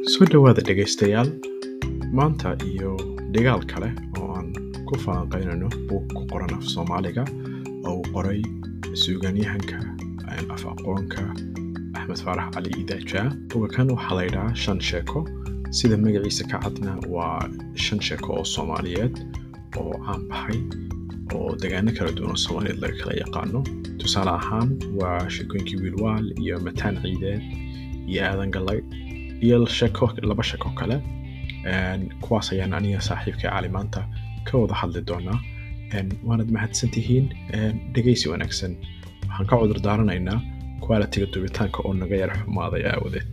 soo dhowaada dhegaystayaal maanta iyo dhigaal kale oo aan ku falanqaynayno buug ku qoran af soomaaliga oo uu qoray suugaanyahanka af aqoonka axmed faarax cali idaajaa bugakan waxaa laydhahaa shan sheeko sida magaciisa ka cadna waa shan sheeko oo soomaaliyeed oo caan baxay oo degaano kala duwan oo soomaaliyeed laga kala yaqaano tusaale ahaan waa sheekooyinkii wiilwaal iyo mataan ciideed iyo aadan gallay iyo sheeko laba sheeko kale kuwaas ayaan aniga saaxiibka cali maanta ka wada hadli doonaa waanad mahadsan tihiin dhegaysi wanaagsan waxaan ka cudur daaranaynaa qualitiga dubitaanka oo naga yar xumaaday aawadeed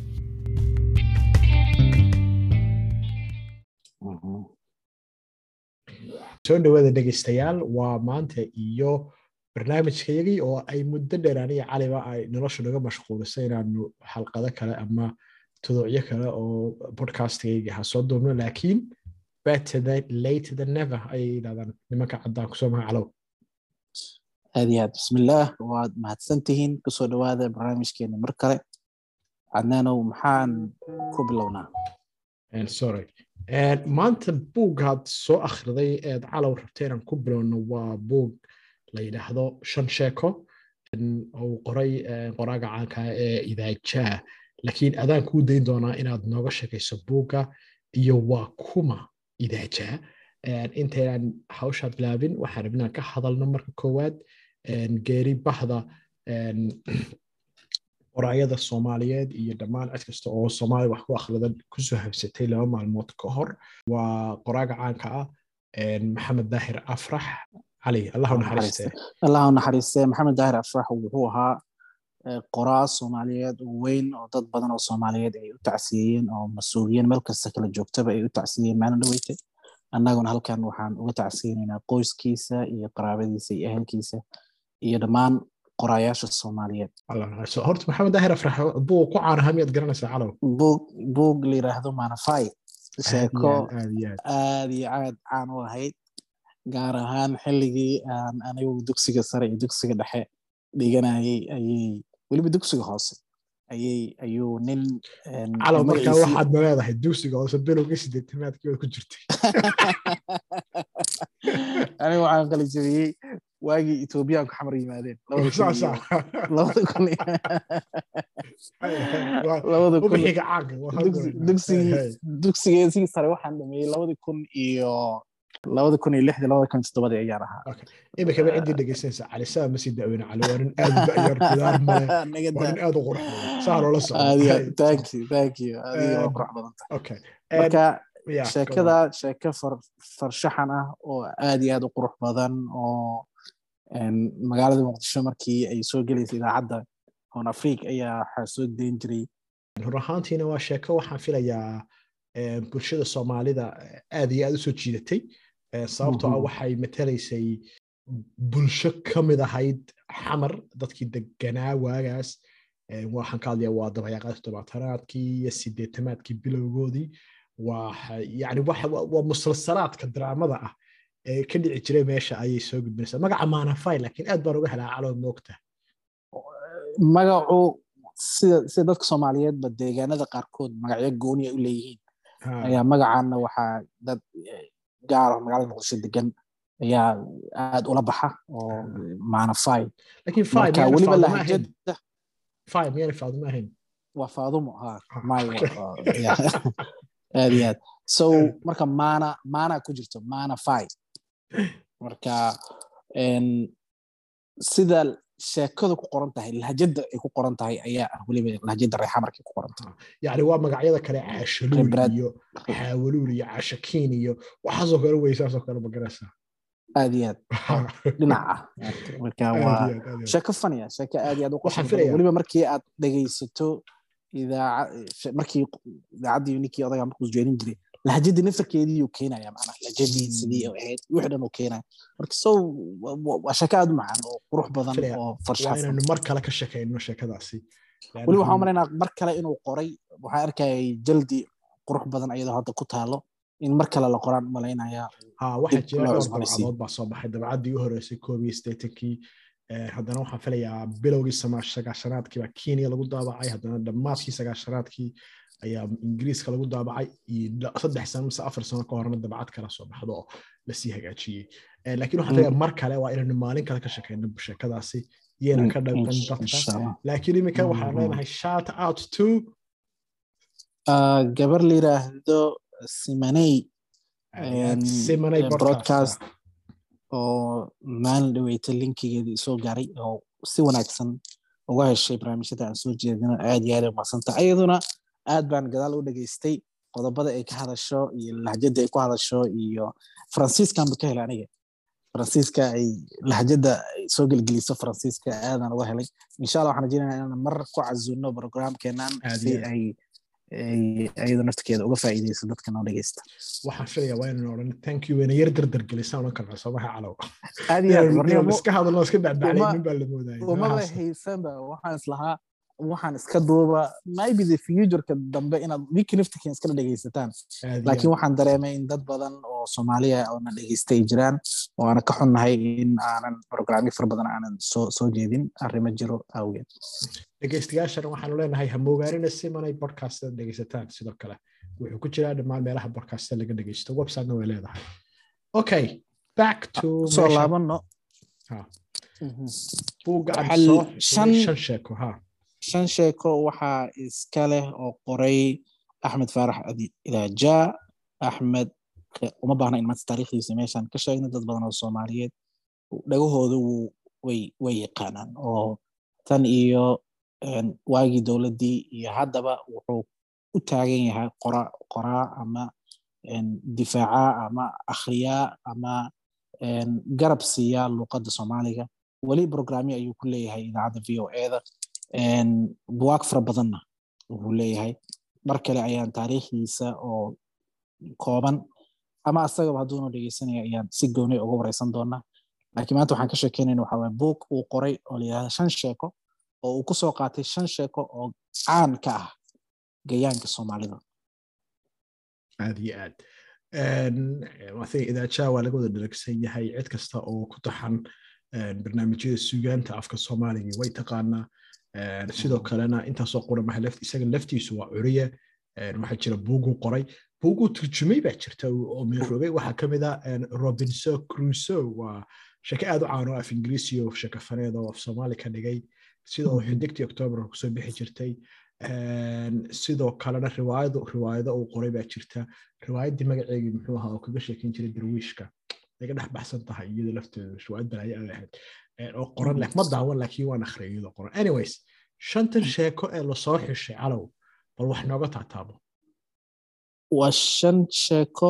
soo dhawaada dhegaystayaal waa maanta iyo barnaamijkayagii oo ay muddo dheer aniga caliba ay nolosha naga mashquulisay inaanu xalqado kale ama tuduucyo kale oo podcastigayga ha soo duubno laakiin better late than never ayay yidhahdaan nimanka caddaan kusoo maha calow aad iyo aad bismillaah waad mahadsantihiin kusoo dhawaada barnaamijkeena mar kale cadnaanow maxaan ku bilownaa sorry maanta buuggaad soo akhriday eed calow rabta inaan ku bilowno waa buug la yidhaahdo shan sheeko uu qoray qoraaga caanka ee idaajaa laakiin adaan kuu dayn doonaa inaad nooga sheekayso buugga iyo waa kuma idaajaa intaynaan hawshaa bilaabin waxaan rabin inaan ka hadalno marka koowaad geeri bahda qoraayada soomaaliyeed iyo dhammaan cid kasta oo soomaaliya wax ku akhrida kusoo habsatay laba maalmood ka hor waa qoraaga caanka ah maxamed daahir afrax cali allahu naxariiste allahu naxariiste maxamed daahir afrax wuxuu ahaa qoraa soomaaliyeed oo weyn oo dad badan oo soomaaliyeed ay u tacsiyeeyeen oo mas-uuliyiin meel kasta kala joogtaba ay u tacsiyeeyeen maalin dhaweyte annaguna halkan waxaan uga tacsiyeynaynaa qoyskiisa iyo qaraabadiisa iyo ehelkiisa iyo dhammaan qoraayaasha soomaaliyeed horta maxamed daahir afrax buug ku caanaha miyaad garanaysaa calow buug buug la yidhaahdo manafai sheeko aad iyo aad caan u ahayd gaar ahaan xilligii aan anigu dugsiga sare iyo dugsiga dhexe dhiganayay ayay weliba dugsiga hoose ayay ayuu nin calow markaa waxaad na leedahay dugsiga hoose bilowga sideetanaadkii baad ku jirtay aniga waxaan kala jebiyey waagii etoobiyaanku xamar yimaadeen dugsigeesii sare waxaan dhameeyey labadi kun iyo labada kun iyo lixdii labada kun iyo toddobadii ayaan ahaa imikaba ciddii dhegeysanaysa cali saa ma sii daweyna cali waa nin aad u da'yar gudaar male waa nin aad u qurux badan saa loola socdo thank you thank you adiga waa qurux badanta okay marka sheekada sheeko farshaxan ah oo aad iyo aad u qurux badan oo magaalada muqdisho markii ay soo gelaysay idaacadda hoon afriik ayaa waxaa soo dayn jiray run ahaantiina waa sheeko waxaan filayaa bulshada soomaalida aad iyo aad u soo jiidatay sababtoo ah waxay matalaysay bulsho ka mid ahayd xamar dadkii deganaa waagaas waxaan ka hadlaya waa dabayaaqaad toddobaatanaadkii iyo sideetamaadkii bilowgoodii yani waa musalsalaadka daraamada ah ee ka dhici jiray meesha ayay soo gudbinaysaa magaca maanafai laakiin aad baan uga helaa calood moogta magacu sida sida dadka soomaaliyeedba deegaanada qaarkood magacyo gooni ay u leeyihiin ayaa magacaana waxaa dad gaar magaalada muqdisho degan ayaa aad ula baxa oo maanafai marka weliba lahjada fai miyana faadumo ahayn waa faadumo ha may aad iyo aad so marka maana maana ku jirto maana fi marka sida sheekadu ku qoran tahay lahjada ay ku qoran tahay ayaa ah weliba lahjada reexamarkay ku qoran tahay yani waa magacyada kale caashaluul iyo xaawaluul iyo caashakiin iyo waxaasoo kale weysaasoo kale magaraysaa aad iyo aad dhinac ah marka waa sheeko faniya sheeko aad iyo aad u qosan weliba markii aad dhegaysato markii idaacaddii ninkii odaga markuu jeedin jiray lahjadii naftarkeedii uu keenaya macnaha lahjadii sidii oo ahayd wixii dhan uu keenaya marka so waa sheeko aad u macaan oo qurux badan oo farshaxan inaynu mar kale ka sheekayno sheekadaasi weli waxaan umalaynaa mar kale inuu qoray waxaan arkayay jaldi qurux badan iyadoo hadda ku taalo in mar kale la qoraan umalaynaya ha waxaa jira dhowr dabcadood baa soo baxay dabcaddii u horeysay koob iyo siddeetankii haddana waxaan filayaa bilowgii sagaashanaadkii baa kenya lagu daabacay haddana dhammaadkii sagaashanaadkii ayaa ingiriiska lagu daabacay iyo saddex sano mise afar sano ka horna dabcad kala soo baxdo oo lasii hagaajiyey laakiin waxaan leeyahay mar kale waa inaynu maalin kale ka shakeyno sheekadaasi iyana ka dhaqan dadka laakiin iminka waxaan leenahay shout out to gabar la yiraahdo simaney simaney broadcast oo maalin dhaweyta linkigeedii soo gaaray oo si wanaagsan uga heshay barnaamijyada aan soo jeedino aad iyo aad umadsanta ayaduna aad baan gadaal u dhageystay qodobada ay ka hadasho iyo lahjada ay ku hadasho iyo faransiiskanba ka helay aniga faransiiska ay lahjada soo gelgeliso faransiiska aadaan uga helay insha allah waxaan rajeynaya inaan mar ku casuuno programkeenan si ay ayadoo naftakeeda uga faa'iideyso dadka noo dhegeysta waxaan filaya waa inaan odhan thank you wayna yar dardar gelisaan odhan karnaa soomaha calow aad iyo aad iska hadalno iska dhacdhaclaynin baa la moodaya umaba haysanba waxaan islahaa waxaan iska duuba maybe the futureka dambe inaad wiki naftikin iskala dhegeysataan laakiin waxaan dareemay in dad badan oo soomaaliya oona dhegeystay jiraan oo aana ka xunnahay in aanan programyo fara badan aanan soo soo jeedin arrimo jiro awgeed dhegeystayaashana waxaanu leenahay hamoogaanina simanay bodcasta dhegeysataan sidoo kale wuxuu ku jiraa dhammaan meelaha bodcasta laga dhegeysto websitena way leedahay okay back to soo laabano buugga shan sheeko ha shan sheeko waxaa iska leh oo qoray axmed faarax ilaaja axmed uma baahna in maanta taariikhdiisa meeshaan ka sheegno dad badan oo soomaaliyeed dhagahooda way way yaqaanaan oo tan iyo waagii dowladdii iyo haddaba wuxuu u taagan yahay qora qoraa ama difaaca ama akhriyaa ama garab siiya luuqadda soomaaliga weli programyo ayuu ku leeyahay idaacadda v o eda buwaag fara badanna wuxuu leeyahay mar kale ayaan taariikhdiisa oo kooban ama asagaba hadduuna dhegeysanaya ayaan si gooni uga wareysan doonaa laakiin maanta waxaan ka sheekeynayna waxaa waye buug uu qoray oo la yidhahda shan sheeko oo uu ku soo qaatay shan sheeko oo caan ka ah gayaanka soomaalida aad iyo aad wathink idaajaa waa laga wada dhalagsan yahay cid kasta oo ku taxan barnaamijyada suugaanta afka soomaaliga way taqaanaa sidoo kalena intaasoo qura maha isaga laftiisu waa curiye waxaa jira buuguu qoray buuguu turjumay baa jirta oo meeroobay waxaa ka mid ah robinson crusoe waa sheke aad u caano af ingiriisi oo shekafaneed oo af soomaali ka dhigay sidoo xidigtii octoobar kusoo bixi jirtay sidoo kalena riwaayado riwaayado uu qoray baa jirta riwaayaddii magaceegii muxuu ahaa oo kaga sheekeyn jiray darwiishka naga dhex baxsan tahay iyadoo lafteedu riwaayad balaayo ay ahayd oo qoran leh ma daawan laakiin waan akhriyay iyadoo qoran anyways shantan sheeko ee lasoo xishay calow bal wax nooga taataabo waa shan sheeko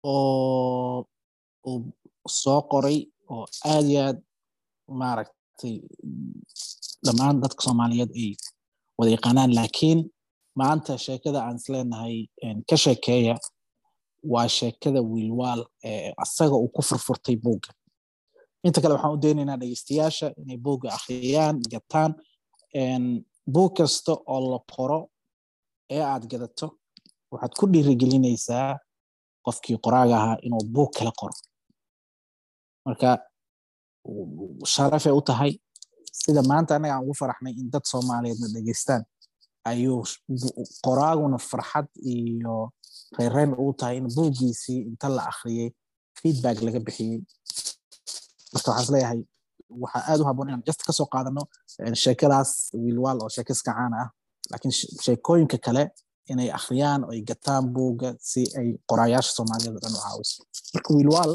oo uu soo qoray oo aad iyo aad maaragtay dhammaan dadka soomaaliyeed ay wada yaqaanaan laakiin maanta sheekada aan isleenahay ka sheekeeya waa sheekada wiilwaal ee asaga uu ku furfurtay buugga inta kale waxaan u daynaynaa dhegeystayaasha inay buugga akhriyaan gataan buug kasta oo la qoro ee aad gadato waxaad ku dhiirigelinaysaa qofkii qoraaga ahaa inuu buug kala qoro marka sharafay u tahay sida maanta annaga aan ugu faraxnay in dad soomaaliyeedna dhegeystaan ayuu qoraaguna farxad iyo reyrreyn ugu tahay in buuggiisii inta la akhriyey feedback laga bixiyey marka waxaan isleeyahay waxaa aad u haboon inaan just kasoo qaadano sheekadaas wiilwaal oo sheeko iska caana ah laakiin sheekooyinka kale inay akhriyaan oo ay gataan buugga si ay qoraayaasha soomaaliyeed oo dhan u caawiso marka wiilwaal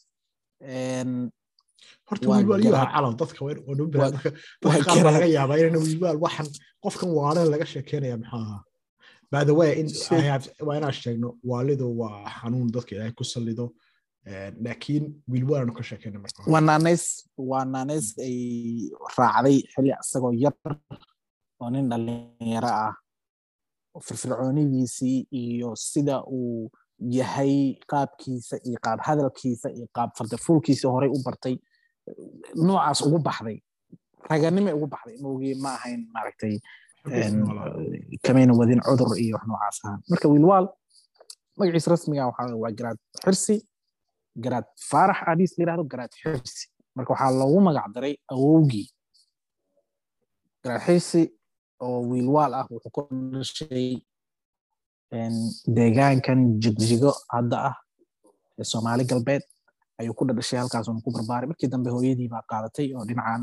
horta wiilwaal iyo aha calaw dadka dadka qaar baa laga yaabaa inayna wiilwaal waxan qofkan waalan laga sheekeynaya maxaa ahaa by the way in waa inaan sheegno waalidu waa xanuun dadka ilaahay ku sallido laakiin wiilwaalanu ka sheekeyna marka waa naanays waa naanays ay raacday xilli isagoo yar oo nin dhalinyaro ah firfircoonidiisii iyo sida uu yahay qaabkiisa iyo qaab hadalkiisa iyo qaab fardafuulkiisa horey u bartay noocaas ugu baxday raganimo ugu baxday moogii ma ahayn maaragtay kamayna wadin cudur iyo wax noocaas ahaan marka wiilwaal magaciisa rasmiga waxaa waa garaad xirsi garaad faarax adiis la yirahdo garaad xirsi marka waxaa loogu magac daray awowgii garaad xirsi oo wiilwaal ah wuxuu ku dhashay deegaankan jigjigo hadda ah ee soomaali galbeed ayuu ku dhadhashay halkaasuna ku barbaaray markii dambe hooyadii baa qaadatay oo dhinacan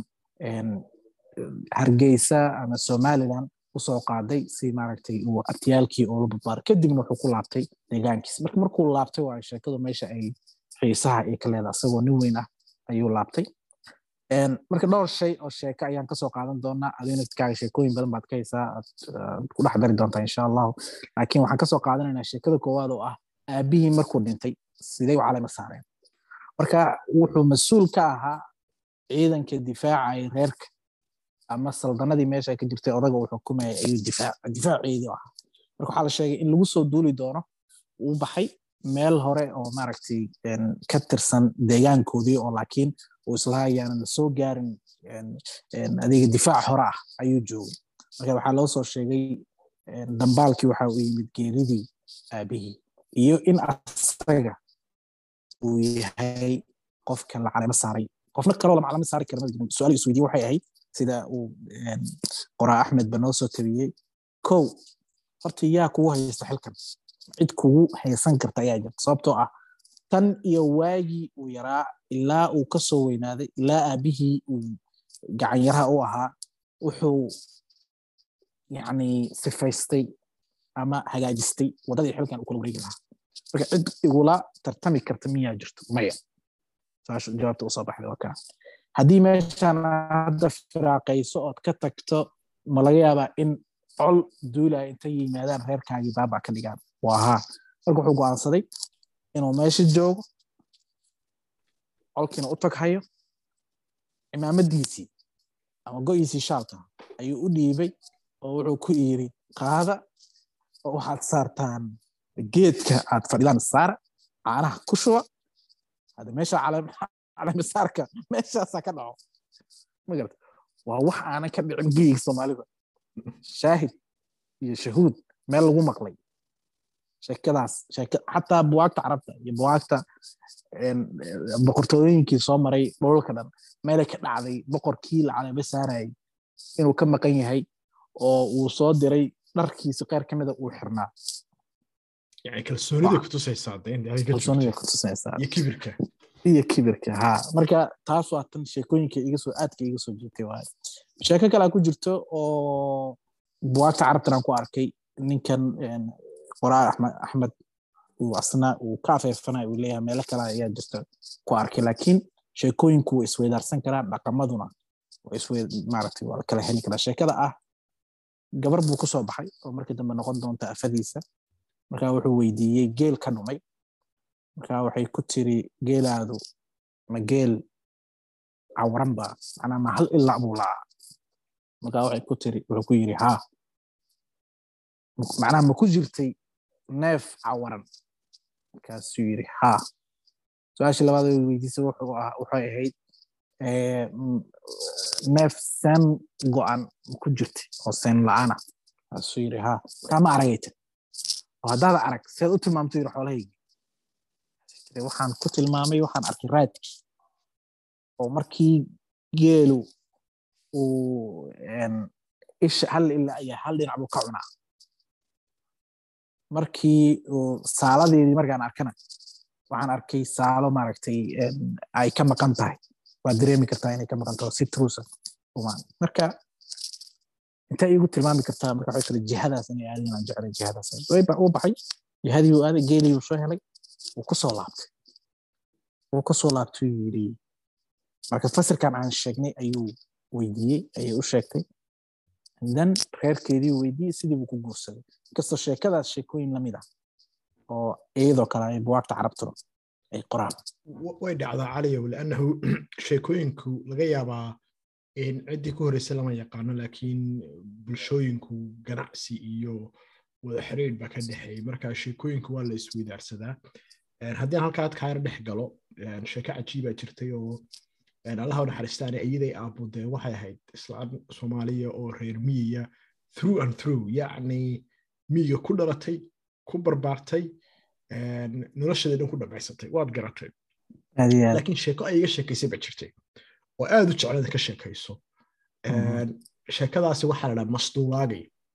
hargeysa ama somaliland usoo qaaday si maaragtay uu abtiyaalkii oola barbaaray kadibna wuxuu ku laabtay deegaankiis marka markuu laabtay waa sheekadu meesha ay xiisaha ay ka leedahay isagoo nin weyn ah ayuu laabtay marka dhowr shay oo sheeko ayaan kasoo qaadan doonaa adinadkaaga sheekooyin badan baad ka haysaa aad ku dhex dari doontaa insha allahu laakiin waxaan kasoo qaadanaynaa sheekada koowaad oo ah aabihii markuu dhintay sidee u calama saareen marka wuxuu mas-uul ka ahaa ciidanka difaacay reerka ama saldanadii meesha ka jirtay odaga uu xukumaya ayuu difaaceedii ahaa marka waxaa la sheegay in lagu soo duuli doono uu baxay meel hore oo maaragtay ka tirsan deegaankoodii oo laakiin uu islaha ayaanan la soo gaarin adeega difaac hore ah ayuu joogay marka waxaa loo soo sheegay dambaalkii waxa uu yimid geeridii aabihii iyo in asaga uu yahay qofka la calamo saaray qofna kaloo lama calamo saari kara su-aal isweydiye waxay ahayd sida uu qoraa axmed ba noo soo tabiyey kow horta yaa kugu haysta xilkan cid kugu haysan karta ayaa jirta sababtoo ah tan iyo waagii uu yaraa ilaa uu ka soo weynaaday ilaa aabihii uu gacanyaraha u ahaa wuxuu yani sifaystay ama hagaajistay waddadii xilkan uu kula wareegi lahaa marka cid igula tartami karta miyaa jirto maya saashu jawaabta usoo baxday waa kaa haddii meeshan hadda firaaqayso ood ka tagto ma laga yaabaa in col duulaya intay yimaadaan reerkaagii baaba ka dhigaan waa haa marka wuxuu go'aansaday inuu meesha joogo colkiina u taghayo cimaamadiisii ama go'iisii shaalka ayuu u dhiibay oo wuxuu ku yiri qaada oo waxaad saartaan geedka aad fadhidaan saara caanaha ku shuba hadda meesha calamisaarka meeshaasaa ka dhaco magarata waa wax aanan ka dhicin geyiga soomaalida shaahid iyo shahuud meel lagu maqlay sheekadaas xataa buwaagta carabta iyo buwaagta boqortooyooyinkii soo maray dholalka dhan meelay ka dhacday boqorkii la calamo saarayay inuu ka maqan yahay oo uu soo diray dharkiisi qeyr ka mida uu xirnaa kalsoonida kutusaysaa kalsoonida kutusaysaa iyo kibirka iyo kibirka ha marka taas waa tan sheekooyinka iga soo aadka iga soo jirtay waaye sheeko kale ku jirto oo buwaagta carabtan aan ku arkay ninkan qoraa axmed uu asna uu ka afeefana uu leeyahay meelo kale ayaa jirta ku arkay laakiin sheekooyinku way isweydaarsan karaan dhaqamaduna maaragtay waa kala heli karaa sheekada ah gabar buu kusoo baxay oo markii dambe noqon doonta afadiisa markaa wuxuu weydiiyey geel ka dhumay markaa waxay ku tiri geelaadu ma geel cawaran ba macnaa ma hal ilaa buu la'aa markaa waxay ku tiri wuxuu ku yiri haa macnaha ma ku jirtay neef cawaran markaasuu yiri haa su-aashii labaad ay weydiisay waxay ahayd neef seen go'an ma ku jirtay oo seen la'aana markaasuu yiri haa markaa ma aragayta oo haddaad arag seed u tilmaamto yiri xoolahaygi waxaan ku tilmaamay waxaan arkay raadkii oo markii geelu uu isha hal ilaa iyo hal dhinac buu ka cunaa markii saaladeedii markaan arkana waxaan arkay saalo maaragtay ay ka maqan tahay waad dareemi kartaa inay ka maqan tahay si truusa marka intaa iigu tilmaami kartaa marka waxay kale jihadaas inay aadin aan jeclay jihadaas uu baxay jihadii uu aaday geelii uu soo helay wuu ku soo laabtay wuu ku soo laabtay uu yidhi marka fasirkan aan sheegnay ayuu weydiiyey ayay u sheegtay dan reerkeedii weydiiyey sidii buu ku guursaday inkastoo sheekadaas sheekooyin lamid ah oo iyadoo kale ay buwaagta carabtuna ay qoraan way dhacdaa caliyow liannahu sheekooyinku laga yaabaa ciddii ku horreysay lama yaqaano laakiin bulshooyinku ganacsi iyo wada xiriir baa ka dhexeeyay marka sheekooyinku waa la isweydaarsadaa haddii aan halkaa adka yar dhex galo sheeko cajiibaa jirtay oo allaha u naxariistaane iyaday aabudee waxay ahayd islaan soomaaliya oo reer miyiya through and through yacni miyiga ku dhalatay ku barbaartay nolosheeda dhan ku dhamaysatay waad garatay laakiin sheeko ay iga sheekaysay baa jirtay oo aad u jeclada ka sheekayso sheekadaasi waxaa la dhaha masduulaagay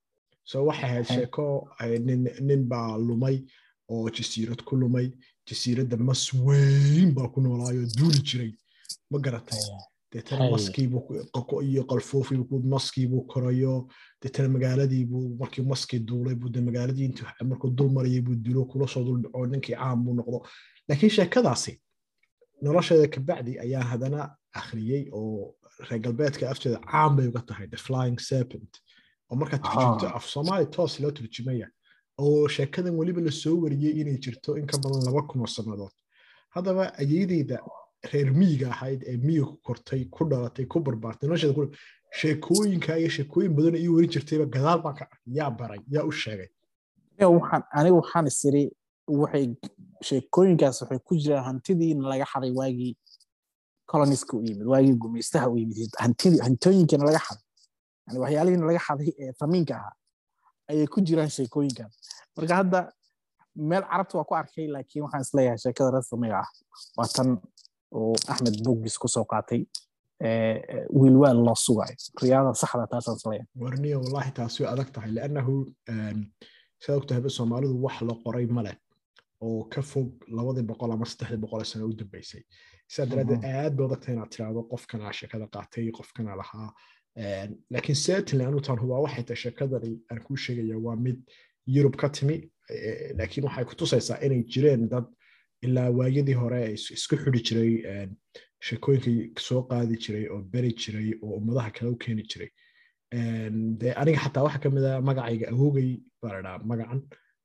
so waxay ahayd sheeko nin baa lumay oo jasiirad ku lumay jasiiradda mas weyn baa ku noolaayo duuli jiray ma garatay deetana maskiibuu iyo qalfoofiibuu maskiibuu korayo deetana magaaladiibuu markii maskii duulay buu de magaaladii intu markuu dul marayay buu dilo kula soo dul dhaco ninkii caam buu noqdo laakiin sheekadaasi nolosheeda kabacdi ayaa haddana akhriyey oo reer galbeedka afteeda caam bay uga tahay the flying serpent oo markaad turjumto af soomaali toos loo turjumaya oo sheekadan weliba la soo wariyey inay jirto in ka badan laba kun oo sannadood haddaba ayeydeyda reer miyiga ahayd ee miyiga ku kortay ku dhalatay ku barbaartay nolosheeda ku sheekooyinka iyo sheekooyin badan ii warin jirtayba gadaal baan ka arkay yaa baray yaa u sheegay aniga waxaan isiri waxay sheekooyinkaas waxay ku jiraan hantidiina laga xaday waagii coloniska u yimid waagii gumaystaha u yimid hantooyinkiina laga xaday yani waxyaalihiina laga xaday ee famiinka ahaa ayay ku jiraan sheekooyinkan marka hadda meel carabta waa ku arkay laakiin waxaan isleeyahay sheekada rasmiga ah waa tan uu axmed bogis kusoo qaatay wiilwaal loo sugayo riyaada saxda taasaan isleeyahay warniya wallahi taasi way adag tahay liannahu sidaa ogtahayba soomaalidu wax la qoray male oo ka fog labadii boqol ama saddexdii boqol ee sano u dambeysay sidaa daraaddeed aad bay adagtahay inaad tiraahdo qofkanaa sheekada qaatay qofkanaa lahaa laakiin certainly anu taan hubaa waxay tahay sheekadani aan kuu sheegaya waa mid yurub ka timi laakiin waxay ku tusaysaa inay jireen dad ilaa waayadii hore isku xidi jiray sheekooyinkii soo qaadi jiray oo beri jiray oo ummadaha kale u keeni jiray de aniga xataa waxa ka mid a magacayga awoogay baa la dhaha magacan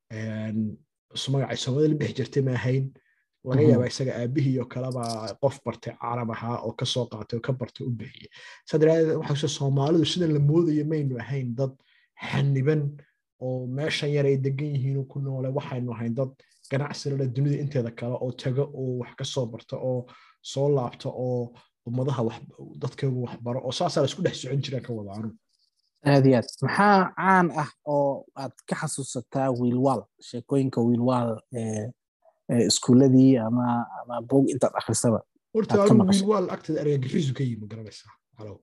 magacay soomaalida la bixi jirtay ma ahayn laga yaaba isaga aabihii oo kaleba qof bartay carab ahaa oo kasoo qaatay oo ka bartay u bixiyey saa daraadeed waxa soomaalidu sidan la moodayo maynu ahayn dad xaniban oo meeshan yar ay degan yihiin ku noole waxaynu ahayn dad ganacsilada dunida inteeda kale oo tago oo wax ka soo barta oo soo laabta oo ummadaha dadkeegu waxbaro oo saasaa la isku dhex socon jiraan ka wadaanu aad iyo aad maxaa caan ah oo aad ka xasuusataa wiilwaal sheekooyinka wiilwaal iskuuladii ama ama bog intaad akhrisaba horta anu wiilwaal agteeda argagixisu ka yimi garanaysaa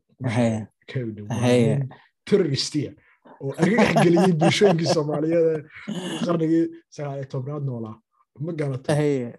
terroristiya oo argagax geliyey bulshooyinkii soomaaliyeed qarnigii sagaal iyo tobnaad noolaa ma garata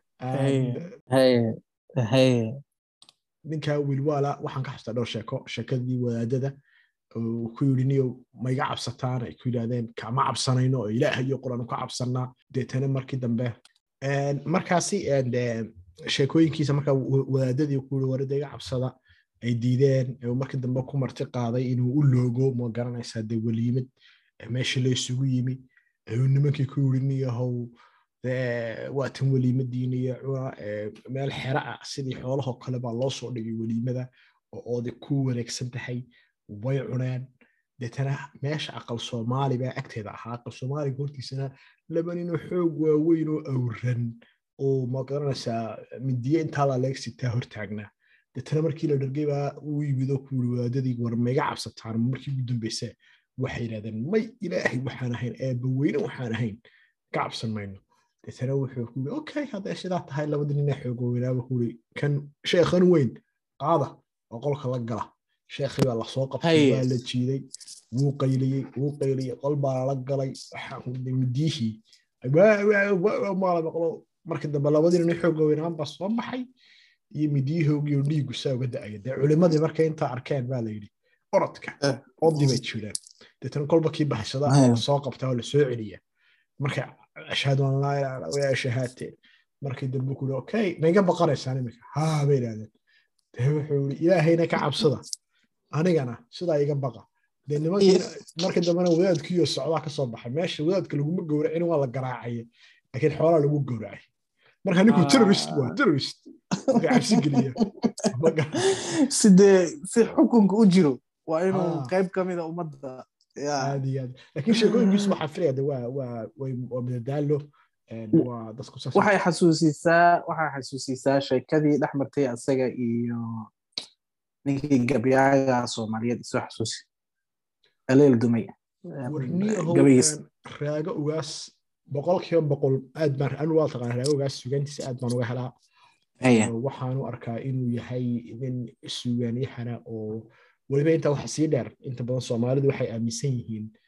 ninka wiilwaala waxaan ka xustaa dhowr sheeko sheekadii wadaadada ku yidhi niyo maiga cabsataan ay ku yidhahdeen kama cabsanayno oo ilaah iyo quraan ka cabsanaa deetana markii dambe markaasi sheekooyinkiisa marka wadaadadii ku yidhi warida iga cabsada ay diideen markii dambe ku marti qaaday inuu u loogo ma garanaysaa dee weliimid meeshii la isugu yimi ayuu nimankii ku yidhi niyahow waa tan weliimadiina iyo cuna meel xera ah sidii xoolahoo kale baa loo soo dhigay weliimada oo oodi ku wareegsan tahay way cuneen deetana meesha aqal soomaali baa agteeda ahaa aqal soomaaliga hortiisana laba ninoo xoog waaweyn oo awran oo ma garanaysaa midiye intaa laleegsitaa hortaagnaa deetana markii la dhargay baa uu yimid oo ku yiri wadaadadii war maiga cabsataan markii ugu dambeysa waxay yidhahdeen may ilaahay waxaan ahayn eebba weyne waxaan ahayn ka cabsan mayno deetana wuxuu ku yiri okay hadday sidaa tahay labada nina xoog weynaaba ku yiri kan sheekhan weyn qaada oo qolka la gala sheekhii baa lasoo qabtay waa la jiiday wuu qayliyey wuu qayliyey qol baa lala galay midiyihii maala maqlo markii dambe labadii nin xoog weynaan baa soo baxay iyo midiyahoogi oo dhiigu saa uga da'aya dee culimadii markay intaa arkeen baa la yidhi orodka odii bay jireen deetana kolba kii baxsada oo lasoo qabtaa oo lasoo celiya markay ashhadu an laa ilaha illa way shahaate markii dambe ku okay maiga baqanaysaan imika haa bay idhahdeen dee wuxuu yidhi ilaahayna ka cabsada anigana sidaa iga baqa dee nimankiina markii dambena wadaadkiiyo socdaa ka soo baxay meesha wadaadka laguma gowracin waa la garaacaya laakiin xoolaa lagu gowracay marka ninku terrorist waa terrorist marka cabsi geliya sidee si xukunka u jiro waa inuu qayb ka mida ummadda aad iyo aad laakiin sheekooyinkiisu waxaa filaya de waa waa waa madadaalo waa dadku saas waxay xasuusisaa waxay xasuusisaa sheekadii dhex martay asaga iyo ninkii gabyaaga soomaaliyeed isoo xasuusi aleel dumay gabaygiis raago ugaas boqolkiiba boqol aad baan anu waa taqaan raago ugaas sugaantiisa aad baan uga helaa waxaanu arkaa inuu yahay nin sugaanyahana oo weliba intaa waxa sii dheer inta badan soomaalidu waxay aaminsan yihiin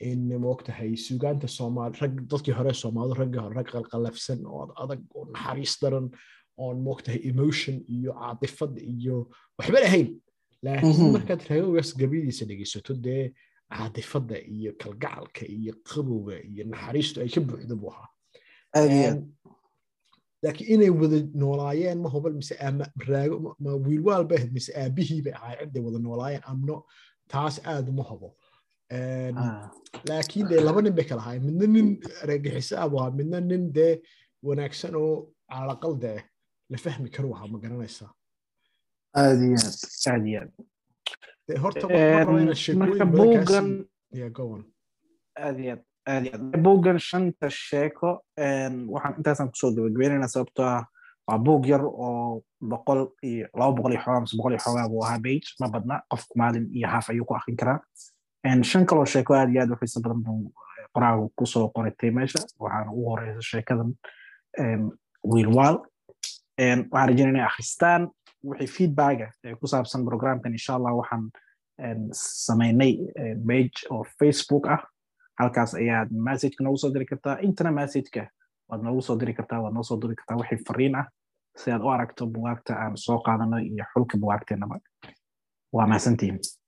in moogtahay suugaanta soomaali rag dadkii hore soomaalidu raggii hore rag qalqalafsan oo adag oo naxariis daran oon moogtahay emotion iyo caatifad iyo waxba lahayn laakiin markaad raagowgaas gabyadiisa dhegeysato dee caatifadda iyo kalgacalka iyo qabowga iyo naxariistu ay ka buuxda buu ahaa laakiin inay wada noolaayeen ma hubal mise raago ma wiilwaal bay ahayd mise aabihii bay ahaay ciday wada noolaayeen amno taas aad uma hubo laakiin dee laba nin bay kala ahaayeen midna nin reegixiso ah buu ahaa midna nin dee wanaagsan oo calaqal dee la fahmi karu ahaa ma garanaysaa aad iyo aad aad iyo aad horta marka buuggan aad iyo aad aad iyo aad buuggan shanta sheeko waxaan intaasaan kusoo gabagabeynayna sababtoo ah waa buug yar oo boqol iyo laba boqol iyo xoogaa mise boqol iyo xoogaa buu ahaa bage ma badna qofku maalin iyo haaf ayuu ku akrin karaa shan kaloo sheeko aad iyo aad u xiiso badan buu qoraagu kusoo qoratay meesha waxaana ugu horeysa sheekadan wiilwaal waxaan rajeynaya inay akhristaan wixii feedbacka ee ku saabsan programkan insha allah waxaan samaynay page oo facebook ah halkaas ayaad messageka noogu soo diri kartaa intana messageka waad noogu soo diri kartaa waad noo soo diri kartaa wixii fariin ah si aad u aragto bugaagta aan soo qaadano iyo xulka bugaagteenaba waa mahadsantihin